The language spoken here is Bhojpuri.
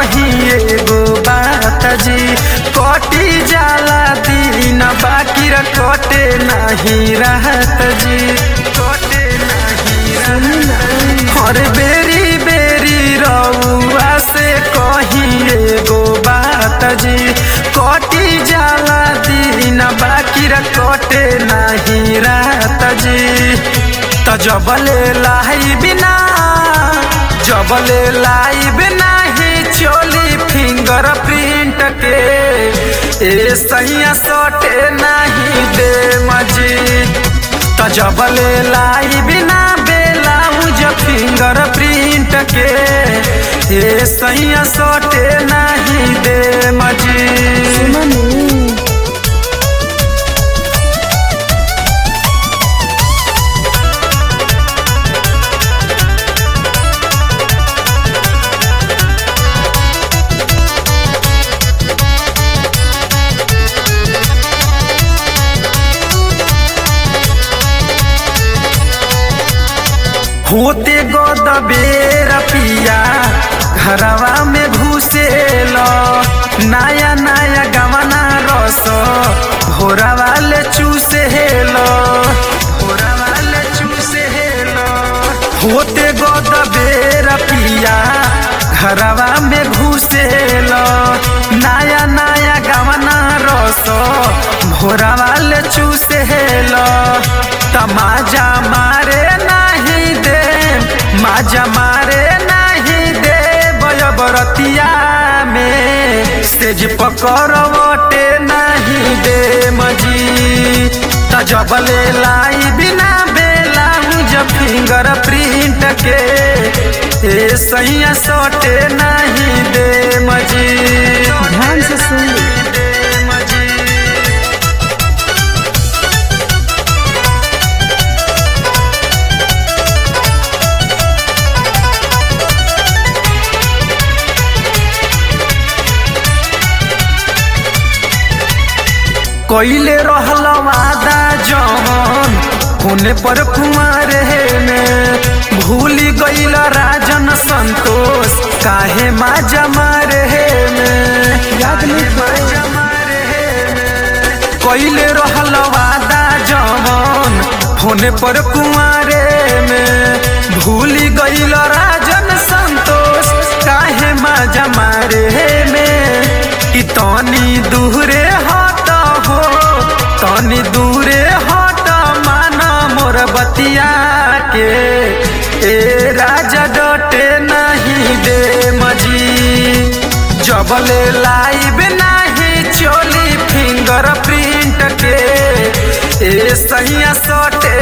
कही एगो बात जी कटी जाला दिन बाकी र कटे नहीं रहत जी कटे नहीं हर बेरी बेरी रउआ से कही एगो बात जी कटी जाला दिन बाकी र कटे नहीं रहत जी त जबले लाई बिना जबले लाई बिना ही चोली फिंगर प्रिंट के ए सैया सटे नहीं दे मजी त जबले लाई बिना बेलाउज फिंगर प्रिंट के ए सैया सटे नहीं दे मजी होते गोद बेर पिया घरवा में घुसेल नया नया गवना रस भोरा वाले चूसेल भोरा वाले चूसेल होते गोद बेर पिया घरवा में घुसेल नया नया गवना रस भोरा वाले चूसेल तमाजा मारे नहीं दे माजा मारे नहीं दे बरतिया में सेज पकड़वटे नहीं दे मजी तजबले लाई बिना बेला जब फिंगर प्रिंट के ए सैया सटे नहीं दे मजी ध्यान से सुन ले। कैले रहल वादा जवन होने पर कुमार में भूल गईल राजन संतोष काहे माजा मारे में याद नहीं करो। कैले रहल वादा जवन होने पर कुमारे में भूल गईल राजन संतोष काहे माजा मारे में कि तनी दूरे हट हो तनी दूरे हट माना मोर बतिया के ए राजा डटे नहीं दे मजी जबले लाइब नहीं चोली फिंगर प्रिंट के ए सैया सटे